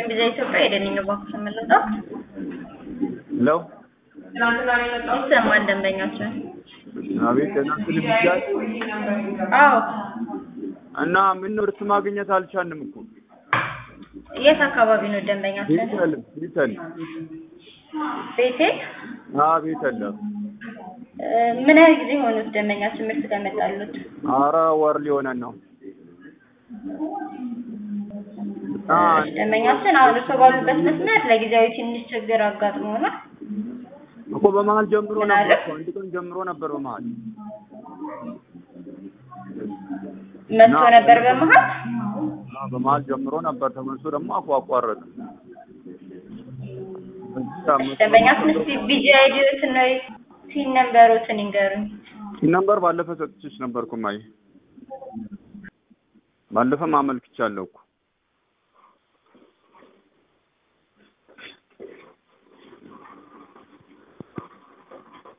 ቢዛ ኢትዮጵያ የደንኝ ባንክ ተመለጠ ለው ይሰማል ደንበኛችን። አቤት እናንተ ልብጃት አዎ እና ምን ምርት ማግኘት አልቻልንም እኮ የት አካባቢ ነው ደንበኛችን? ቤተል ቤተል ቤቴል አ ቤተል እ፣ ምን ያህል ጊዜ ሆኑት ደንበኛችን ምርት ከመጣሉት? አረ ወር ሊሆነን ነው እና ደንበኛችን አሁን እርሶ ባሉበት መስመር ለጊዜያዊ ትንሽ ችግር አጋጥሞናል። እኮ በመሀል ጀምሮ ምን ነበር አለ? እኮ አንድ ቀን ጀምሮ ነበር በመሀል መጥቶ ነበር በመሀል አ በመሀል ጀምሮ ነበር ተመልሶ ደግሞ አቋ አቋረጠ ደንበኛችን እስቲ ቢጂ አይዲዎትን ነው ሲን ነምበሮትን ይንገሩኝ። ነበር ባለፈ ሰጥቼሽ ነበርኩ ማይ ባለፈም አመልክቻለሁ እኮ